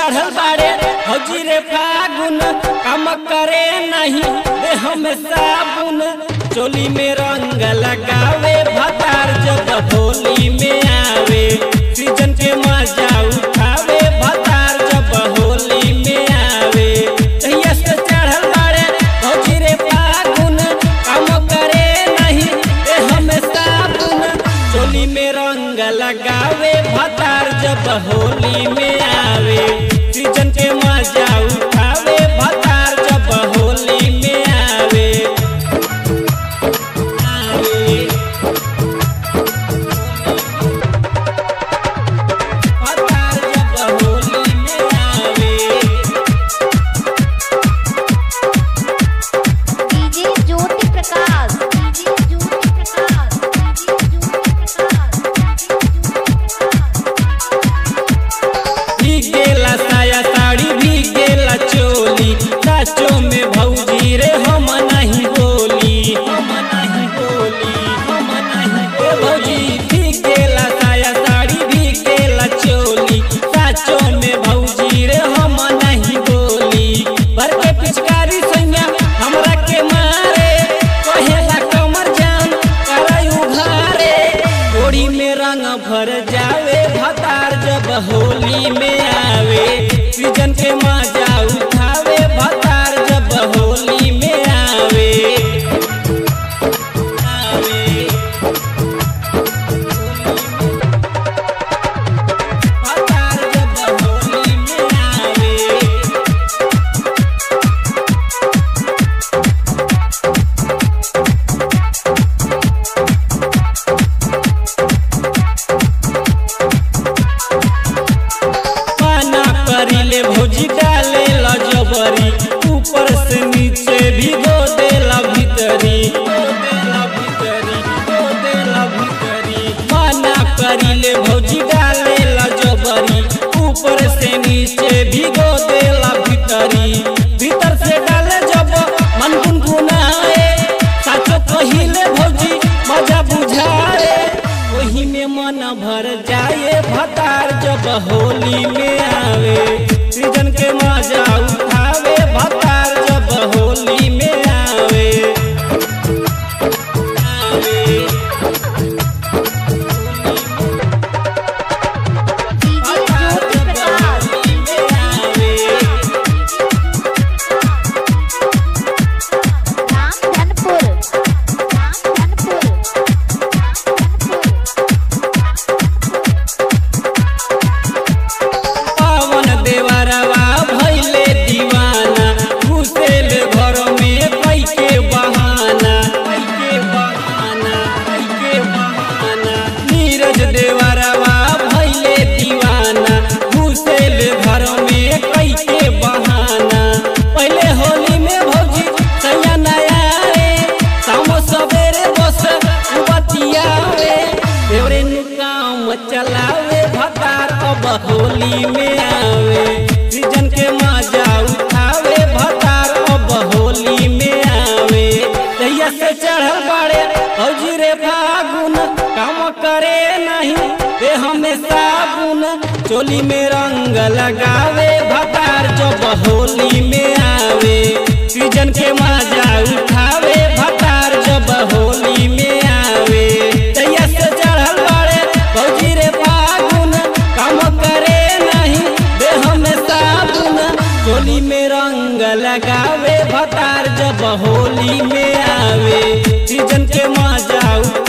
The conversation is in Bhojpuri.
चढ़ल बाड़े हौजी रे फागुन काम करे नहीं देह में साबुन चोली में रंग लगावे भतार जब होली में आवे सीजन के मजा उठावे भतार जब होली में आवे तहिया से चढ़ल बाड़े हौजी रे फागुन काम करे नहीं देह में साबुन चोली में रंग लगावे भतार जब होली में आवे सीजन के मजा उठावे भतार जब होली में आवे आवे भतार जब होली में आवे DJ Jyoti Prakash DJ Jyoti Prakash DJ Jyoti Prakash भीग गेला साया साड़ी भीग गेला चोली साचो में भौजी रे हम नहीं बोली हम नहीं बोली हम नहीं ए भौजी भीग गेला साया साड़ी भीग गेला चोली साचो में भौजी रे हम नहीं बोली भर के पिचकारी सैया हमरा के मारे कहेला कमर जान कराई उघारे गोड़ी में रंग भर जावे भतार जब होली में आवे सीजन के मजा उठावे भतार जब होली में आवे आवे भतार जब होली में आवे पाना करिले भौजी डाले ला जबरी ऊपर से नीचे भिगो देला भीतरी पाना करिले भौजी डाले ला जबरी ऊपर से नीचे भिगो देला भीतरी भीतर से डाले जब मन गुनगुनाए साचो कहिले भौजी मजा बुझाए वही में मन भर जाए भतार जब होली में आवे सीजन के मजा उठावे भतार जब होली में आवे आवे डीजे ज्योति प्रकाश होली में आवे राम धनपुर राम धनपुर पावन देवरवा भैले दीवाना घुसेल घर में कैके बहाना कैके बहाना कैके बहाना नीरज देवरवा भैले दीवाना घुसेल घर में कैके बहाना पहले होली में भौजी सैया नया रे शाम सवेरे बस बतियावे देवरे नु काम चलावे भतार अब होली में आवे सीजन के मजा उठावे भतार अब होली में आवे तहिया से चढ़ल बाड़े हौजी रे फागुन काम करे नहीं देह में साबुन चोली में रंग लगावे भतार जब होली में आवे सीजन के मजा उठावे भतार जब होली में आवे तैया से चढ़ल बाड़े भौजी रे फागुन काम करे नहीं देह में साबुन चोली में रंग लगावे भतार जब होली में आवे सीजन के मजा उठावे